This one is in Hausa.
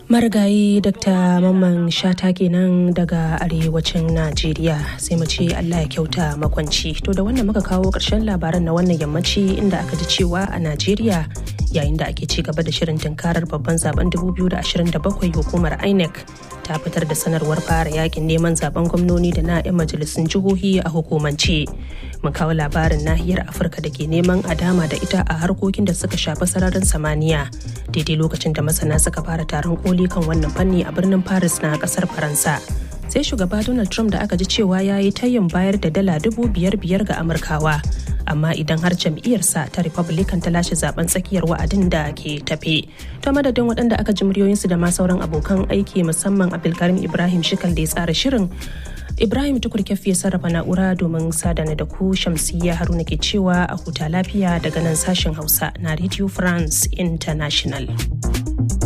marigayi dr mamman shata kenan daga arewacin najeriya sai mu ce allah ya kyauta makwanci to da wannan muka kawo ƙarshen labaran na wannan yammaci inda aka ji cewa a najeriya yayin da ake ci gaba da shirin tunkarar babban zaben 2027 hukumar inec ta fitar da sanarwar fara yakin neman zaben gwamnoni da na 'yan majalisun jihohi a hukumance mun kawo labarin nahiyar afirka da ke neman a dama da ita a harkokin da suka shafi sararin samaniya daidai lokacin da masana suka fara taron koli kan wannan fanni a birnin paris na kasar faransa sai shugaba donald trump da aka ji cewa ya yi tayin bayar da dala dubu biyar biyar ga amurkawa amma idan har jam'iyyarsa ta republican ta lashe zaben tsakiyar wa'adin da ke tafe ta madadin waɗanda aka ji muryoyinsu da ma sauran abokan aiki musamman abdulkarim ibrahim shikal da ya tsara shirin ibrahim tukur ya sarrafa na'ura domin sadana da ku shamsiyya haruna ke cewa a huta lafiya daga nan sashen hausa na radio france international